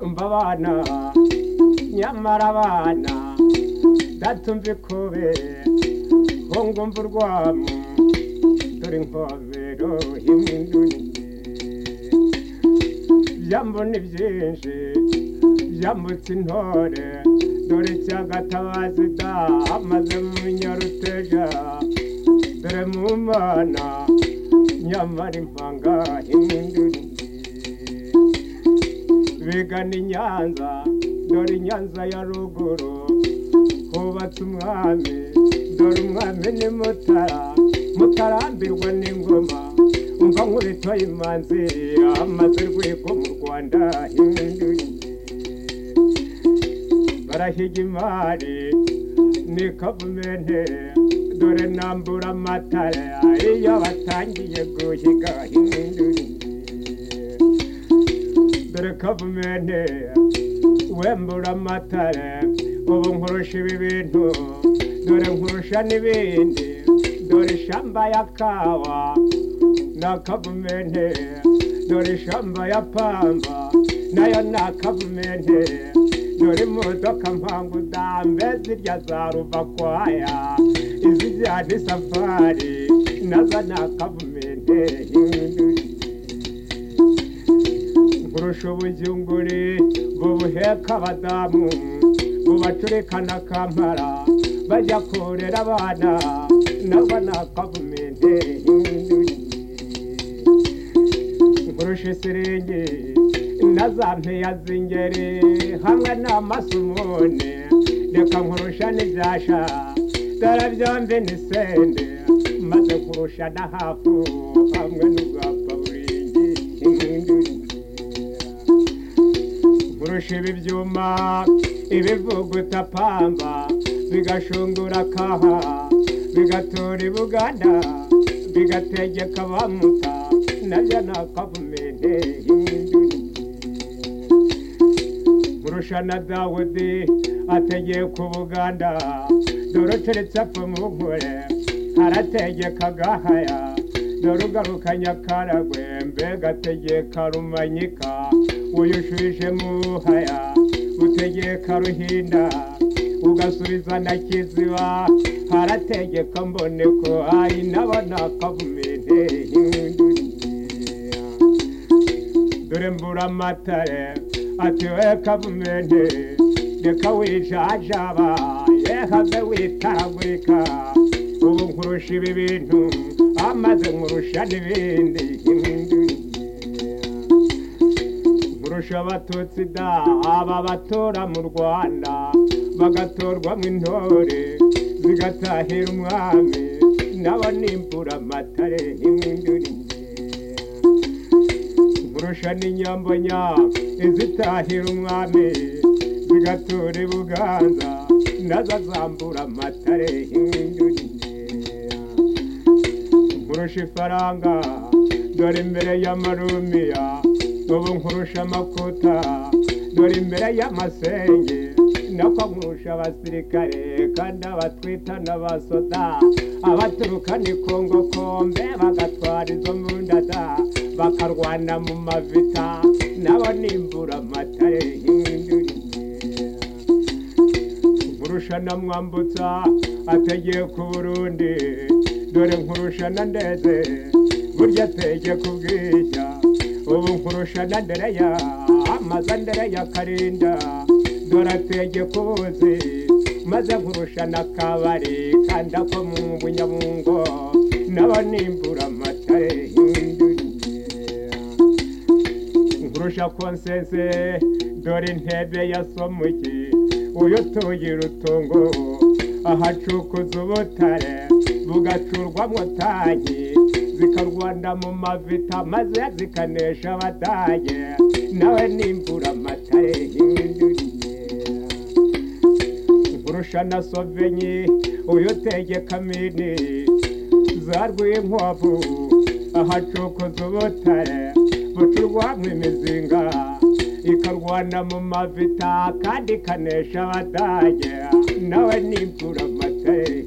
abana nyamara abana ndatumva ikube ko ngumva urwamu dore inkobero y'umwindunye byambo ni byinshi byambutse intore dore cyagatabazi da amaze mu nyaruteja dore mu mana nyamara impanga y'umwindunye bigana i nyanza dore i nyanza ya ruguru hubatse umwami dore umwami ni mutara mutarambirwa n'ingoma umva nkubitoye imanzi amaze rwego mu rwanda hinduye barahiga imari ni kavumenti dore nambura amatara iyo batangiye guhiga hinduye dore kavumenti wembura amatara ubu nkurusha ibi bintu dore nkurusha n'ibindi dore ishamba ya kawa na kavumenti dore ishamba ya pamba nayo na kavumenti dore imodoka mpangu dambe zirya za ruvakwaya izijyana isafari nazo na kavumenti nkurusha ubujyunguri bubuheka abadamu bubacurikana kampara bajya kurera abana nabo ni akavumenti nkurusha isiringi na za mpeya z'ingeri hamwe n'amasumune reka nkurusha n'ibyasha dore byombi ni sende maze nkurusha na hafu hamwe n'ubwapfa buringi nkurusha ibi byuma ibivuguta pamba bigashungura kaha bigatora i buganda bigategeka abamuta nabyo ni akavumenti nkurusha na dawudi ategeka ubuganda dore uturetse apfa mu nkore arategeka agahaya dore ugaruka nyakaragwe mbega ategeka rumanyika uyushuje muhaya utegeka ruhinda ugasubiza na kiziba harategeka mbone ko ari nabona akavumenti dore mbura amatare ati we kavumenti reka wijajaba yehave witaragurika ubu nkurusha ibi bintu amaze nkurusha n'ibindi nkurusha abatutsi da aba batora mu rwanda bagatorwamo intore zigatahira umwami nabo nimbura amatare n'imindurire nkurusha n'inyambonya izitahira umwami zigatura i buganza nazo azambura amatare n'imindurire nkurusha ifaranga dore imbere y'amarumiya ubu nkurusha amakuta dore imbere y'amasenge nako nkurusha abasirikare kandi abatwita n'abasoda abaturuka ni kongo kombe bagatwara izo mbundada bakarwana mu mavita nabo nimbura amatare y'indurire nkurusha na mwambutsa ategeye ku burundi dore nkurusha na ndeze burya ategeye ku bwishya ubu nkurusha na ndereya amaza ndereya karinda doratege kubuze maze nkurusha n'akabari kandi ako mu bunyabungo nabo nimbura amatare nkurusha konsese dore intebe yasomuki uyu utuye urutungo ahacukuza ubutare bugacurwamo tanki zikarwanda mu mavita maze zikanesha abadage nawe nimbura amatare y'indurire nkurusha na sovenyi uyu utegeka mini za rwinkwavu ahacukuza ubutare bucurwamo imizinga ikarwana mu mavita kandi ikanesha abadage nawe nimbura amatare